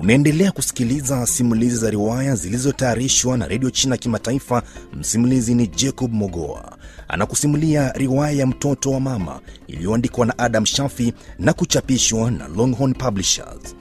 Unaendelea kusikiliza simulizi za riwaya zilizotayarishwa na redio China Kimataifa. Msimulizi ni Jacob Mogoa, anakusimulia riwaya ya mtoto wa mama iliyoandikwa na Adam Shafi na kuchapishwa na Longhorn Publishers.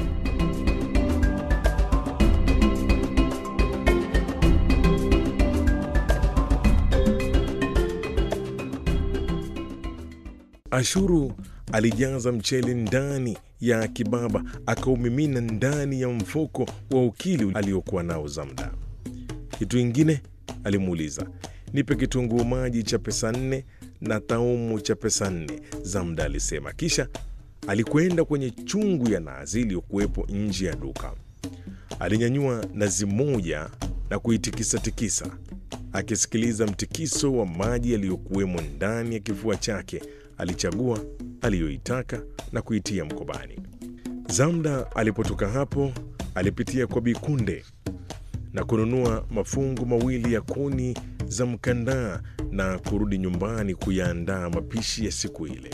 Ashuru alijaza mchele ndani ya kibaba akaumimina ndani ya mfuko wa ukili aliokuwa nao Zamda. Kitu ingine alimuuliza, nipe kitunguu maji cha pesa nne na taumu cha pesa nne, Zamda alisema. Kisha alikwenda kwenye chungu ya nazi iliyokuwepo nje ya duka. Alinyanyua nazi moja na kuitikisa-tikisa, akisikiliza mtikiso wa maji yaliyokuwemo ndani ya kifua chake. Alichagua aliyoitaka na kuitia mkobani. Zamda alipotoka hapo, alipitia kwa Bikunde na kununua mafungu mawili ya kuni za mkandaa na kurudi nyumbani kuyaandaa mapishi ya siku ile.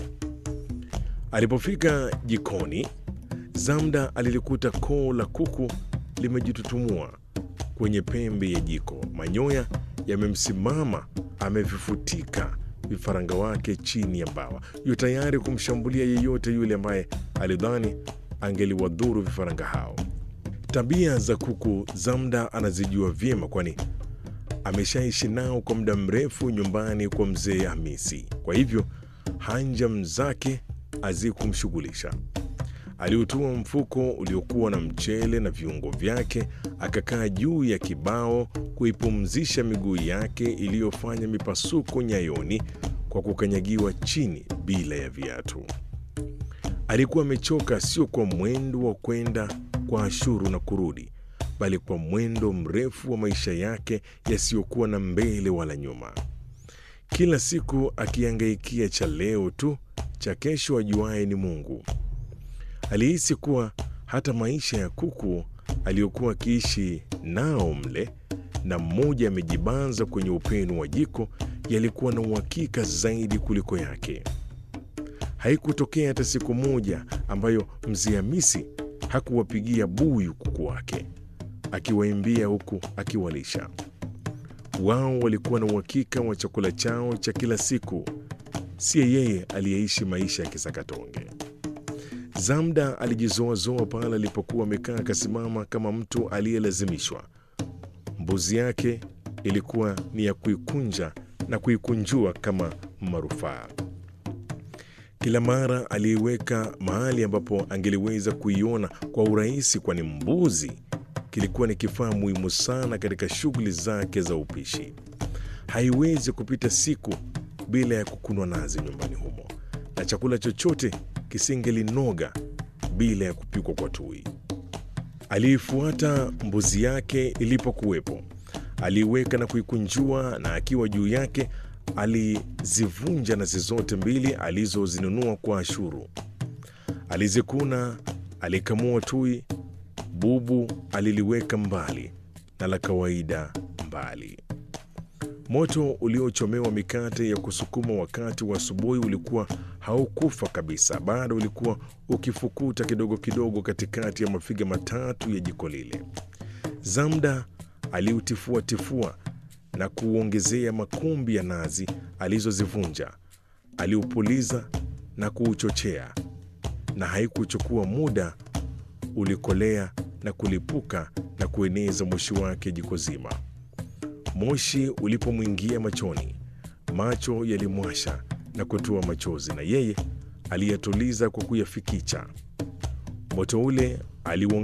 Alipofika jikoni, Zamda alilikuta koo la kuku limejitutumua kwenye pembe ya jiko, manyoya yamemsimama, amevifutika vifaranga wake chini ya mbawa, yu tayari kumshambulia yeyote yule ambaye alidhani angeliwadhuru vifaranga hao. Tabia za kuku Zamda anazijua vyema, kwani ameshaishi nao kwa muda mrefu nyumbani kwa mzee Hamisi. Kwa hivyo hanjam zake hazikumshughulisha. Aliutua mfuko uliokuwa na mchele na viungo vyake, akakaa juu ya kibao kuipumzisha miguu yake iliyofanya mipasuko nyayoni kwa kukanyagiwa chini bila ya viatu. Alikuwa amechoka, sio kwa mwendo wa kwenda kwa Ashuru na kurudi, bali kwa mwendo mrefu wa maisha yake yasiyokuwa na mbele wala nyuma, kila siku akihangaikia cha leo tu, cha kesho ajuaye ni Mungu. Alihisi kuwa hata maisha ya kuku aliyokuwa akiishi nao mle na mmoja amejibanza kwenye upenu wa jiko yalikuwa na uhakika zaidi kuliko yake. Haikutokea hata siku moja ambayo mzee Hamisi hakuwapigia buyu kuku wake, akiwaimbia huku akiwalisha. Wao walikuwa na uhakika wa chakula chao cha kila siku, siye yeye aliyeishi maisha ya kisakatonge. Zamda alijizoazoa pale alipokuwa amekaa akasimama kama mtu aliyelazimishwa. Mbuzi yake ilikuwa ni ya kuikunja na kuikunjua kama marufaa. Kila mara aliiweka mahali ambapo angeliweza kuiona kwa urahisi, kwani mbuzi kilikuwa ni kifaa muhimu sana katika shughuli zake za upishi. Haiwezi kupita siku bila ya kukunwa nazi nyumbani humo, na chakula chochote kisingelinoga bila ya kupikwa kwa tui. Aliifuata mbuzi yake ilipokuwepo, aliiweka na kuikunjua, na akiwa juu yake alizivunja nazi zote mbili alizozinunua kwa Ashuru. Alizikuna, alikamua tui, bubu aliliweka mbali na la kawaida mbali. Moto uliochomewa mikate ya kusukuma wakati wa asubuhi ulikuwa haukufa kabisa, bado ulikuwa ukifukuta kidogo kidogo katikati ya mafiga matatu ya jiko lile. Zamda aliutifuatifua na kuuongezea makumbi ya nazi alizozivunja. Aliupuliza na kuuchochea, na haikuchukua muda, ulikolea na kulipuka na kueneza moshi wake jiko zima. Moshi ulipomwingia machoni, macho yalimwasha na kutoa machozi, na yeye aliyatuliza kwa kuyafikicha. Moto ule aliuongeza